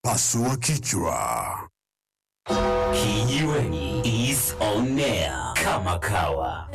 Pasua kichwa. Kijiweni is on air kama kawa.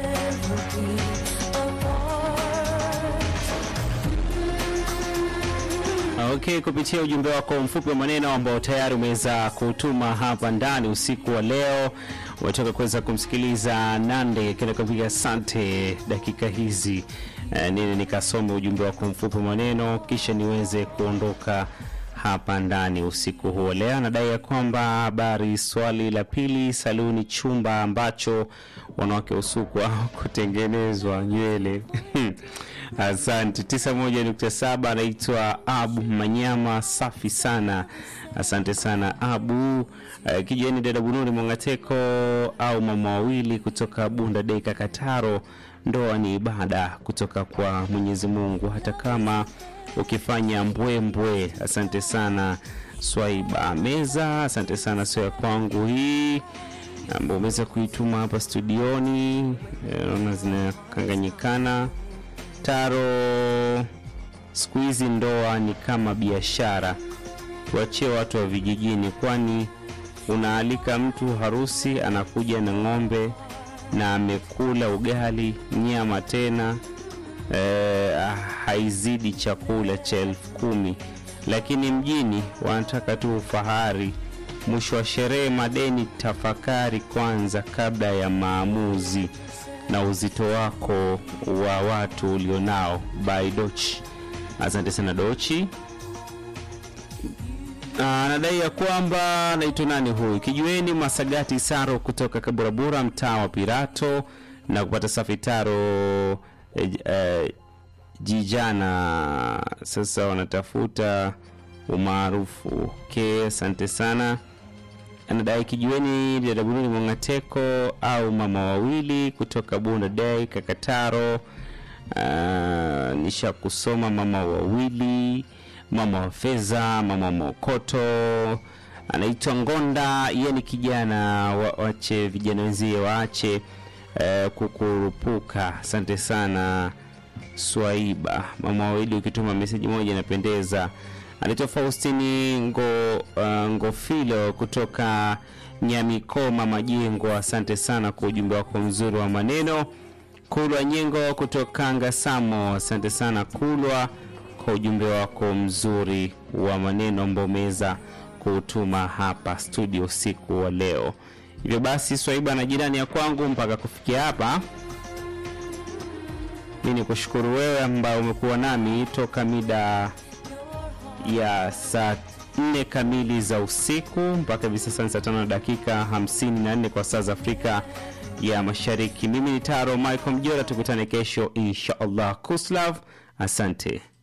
Okay, kupitia ujumbe wako mfupi wa maneno ambao tayari umeweza kutuma hapa ndani usiku wa leo, umetoka kuweza kumsikiliza Nande akienda kupiga asante dakika hizi eh, nini nikasome ujumbe wako mfupi wa maneno kisha niweze kuondoka hapa ndani usiku huo. Leo anadai ya kwamba habari, swali la pili, saluni chumba ambacho wanawake usukwa kutengenezwa nywele Asante. 91.7 anaitwa Abu Manyama, safi sana. Asante sana Abu. Uh, kijeni dada Bunuri Mwangateko au mama wawili kutoka Bunda Deka Kataro, ndoa ni ibada kutoka kwa Mwenyezi Mungu hata kama ukifanya mbwembwe. Asante sana Swaiba Meza, asante sana sio ya kwangu hii ambao umeweza kuituma hapa studioni, naona zinakanganyikana Taro, siku hizi ndoa ni kama biashara, tuachie watu wa vijijini, kwani unaalika mtu harusi, anakuja na ng'ombe na amekula ugali, nyama tena eh, haizidi chakula cha elfu kumi, lakini mjini wanataka tu ufahari. Mwisho wa sherehe madeni. Tafakari kwanza kabla ya maamuzi na uzito wako wa watu ulionao. By Dochi. Asante sana Dochi. Anadai ya kwamba naitwa nani huyu, kijueni Masagati Saro kutoka Kaburabura, mtaa wa Pirato, na kupata safi taro eh, eh, jijana. Sasa wanatafuta umaarufu. Okay, asante sana anadai kijueni dadabununi Mwangateko au mama wawili kutoka Bunda Day Kakataro. Uh, nisha kusoma mama wawili, mama wa fedha, mama wa mokoto, anaitwa Ngonda. Yeye ni kijana wa, wache vijana wenzie waache uh, kukurupuka. Asante sana Swaiba, mama wawili, ukituma meseji moja inapendeza anaitwa Faustini ngo, uh, Ngofilo kutoka Nyamikoma Majengo. Asante sana kwa ujumbe wako mzuri wa maneno. Kulwa Nyengo kutoka Ngasamo, asante sana Kulwa kwa ujumbe wako mzuri wa maneno ambao umeweza kutuma hapa studio usiku wa leo. Hivyo basi, Swaiba na jirani ya kwangu, mpaka kufikia hapa mi ni kushukuru wewe ambao umekuwa nami toka mida ya saa nne kamili za usiku mpaka hivi sasa ni saa tano na dakika 54 kwa saa za Afrika ya Mashariki. Mimi ni Taro Michael Mjora, tukutane kesho insha Allah. Kuslav, asante.